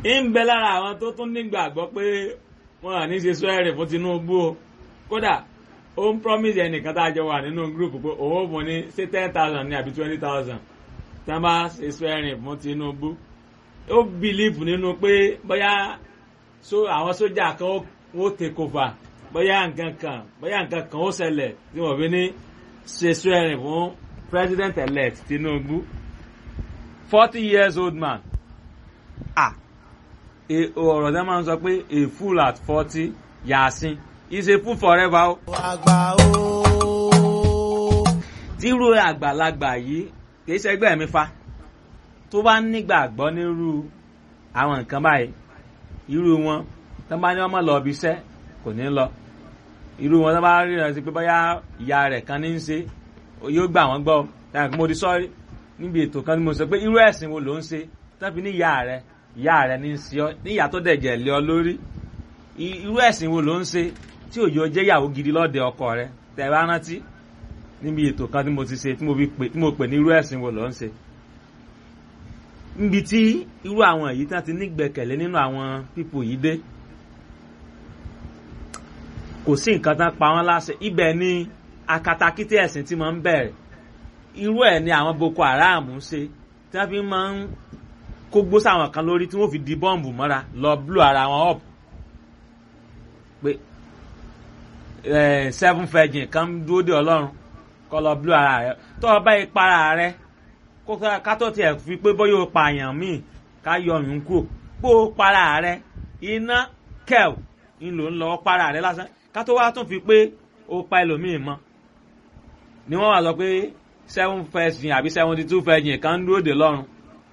ń bẹ lára àwọn tó tún nígbàgbọ́ pé wọn à ní ṣe swearing fún Tinubu o kódà ó ń promise ẹnìkan tá a jọ wà nínú group pé òun ò fún ní ṣé ten thousand ní àbí twenty thousand tí wọ́n bá ṣe swearing fún Tinubu ó believe nínú pé bóyá so àwọn sójà kan ó take over bóyá nǹkan kan bóyá nǹkan kan ó ṣẹlẹ̀ tí wọ́n fi ní ṣe swearing fún president elect Tinubu forty years old man ah ọ̀rọ̀ tẹ́ máa ń sọ pé a fool at forty yàásín is a fool forever o. àgbà o. tírú àgbàlagbà yìí kì í ṣẹgbẹ́ mi fa tó bá nígbàgbọ́ nírú àwọn nǹkan báyìí irú wọn tó bá ní wọn mọ̀ lọ ibi iṣẹ́ kò ní lọ irú wọn tó bá rí rẹ sí pé bóyá ìyá rẹ̀ kan ní í ṣe yóò gbà wọ́n gbọ́ táwọn kí mo di sọ́ọ́rí níbi ètò kan tí mo sọ pé irú ẹ̀sìn wo ló ń ṣe tó fi ní ìyá rẹ̀ ìyá rẹ̀ ní í ṣe ọ ní ìyá tó dẹ̀jẹ̀ lé ọ lórí irú ẹ̀sìn wo ló ń ṣe tí òjò jẹ́ ìyàwó gidi lọ́dẹ ọkọ rẹ̀ tẹ̀ bá rántí níbi ètò kan tí mo ti ṣe tí mo pè ní irú ẹ̀sìn wo ló ń ṣe níbi tí irú àwọn èyí tí wọ́n ti nígbẹ̀kẹ̀lé nínú àwọn pípò yìí dé kò sí nǹkan tán pa wọ́n láṣẹ ibẹ̀ ni akatakítí ẹ̀sìn tí máa ń bẹ̀rẹ̀ irú ẹ̀ ni àwọn Boko Haram ń ṣe tí wọ́n fi máa ń kó gbó sáwọn kan lórí tí wọ́n fi di bọ́ǹbù mọ́ra lọ blú ara wọn up pé seven virgin kan dúró de Ọlọ́run kọ́ lọ blú ara rẹ tó o bá ìpara rẹ ká tó tiẹ̀ fi pé bóyá o pààyàn míì ká yọ ọyún kúrò pé o para rẹ iná kẹ́ẹ̀ ń lò ń lọ para rẹ lásán ká tó wá tún fi pé o pa ẹlòmíì mọ́ ni wọ́n wá sọ pé seven virgin àbí seventy two virgin kan dúró de lọ́run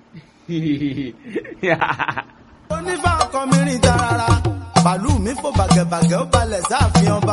onífà ọkọ mi rìn tarara bàálù mi fò bàgẹ̀bàgẹ̀ ó balẹ̀ sáàfin ọba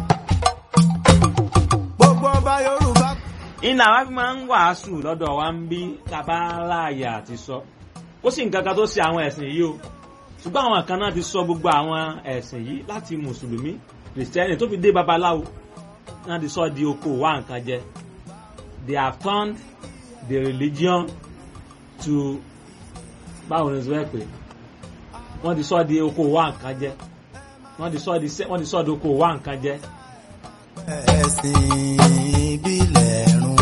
gbogbo ọba yorùbá. iná wa fi máa ń wàásù lọ́dọ̀ wa ń bí kábàláyà àti sọ ó sì nǹkan kan tó ṣe àwọn ẹ̀sìn yìí o ṣùgbọ́n àwọn kan náà ti sọ gbogbo àwọn ẹ̀sìn yìí láti mùsùlùmí kìrìsìtẹ́nì tó fi dé babaláwo náà ti sọ di oko wá nǹkan jẹ they have turned the religion to báwo ni sọ pé wọ́n ti sọ di oko wá nǹkan jẹ wọ́n ti sọ di wọ́n ti sọ di oko wá nǹkan jẹ. ẹ̀sìn ìbílẹ̀ run.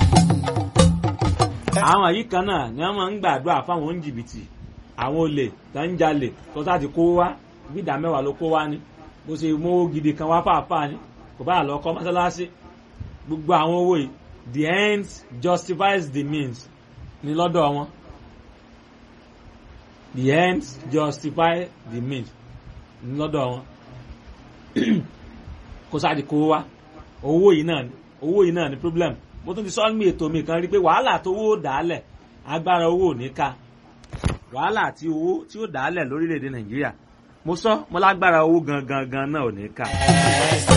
àwọn yìí kan náà ni wọ́n máa ń gbàdúrà fáwọn oníjìbìtì àwọn olè tó ń jalè tó sáà ti kó wá bí ìdá mẹ́wàá ló kó wá ní bó ṣe mówó gidi kan wá fàáfàá ni kò bá lọ kọ́ mọ́sálásí gbogbo àwọn owó yìí the end justifies the means ní lọ́dọ̀ wọn the ends justify the means ní lọ́dọ̀ wọn kó sáàdì kó wá owó yìí náà ni owó yìí náà ni problem mo tún ti sọ ní ètò mi kan rí pé wàhálà tó owó dàálẹ̀ agbára owó ò ní ká wàhálà tí owó tí ó dàálẹ̀ lórílẹ̀‐èdè nàìjíríà mo sọ mo lágbára owó gangan gan náà ò ní ká.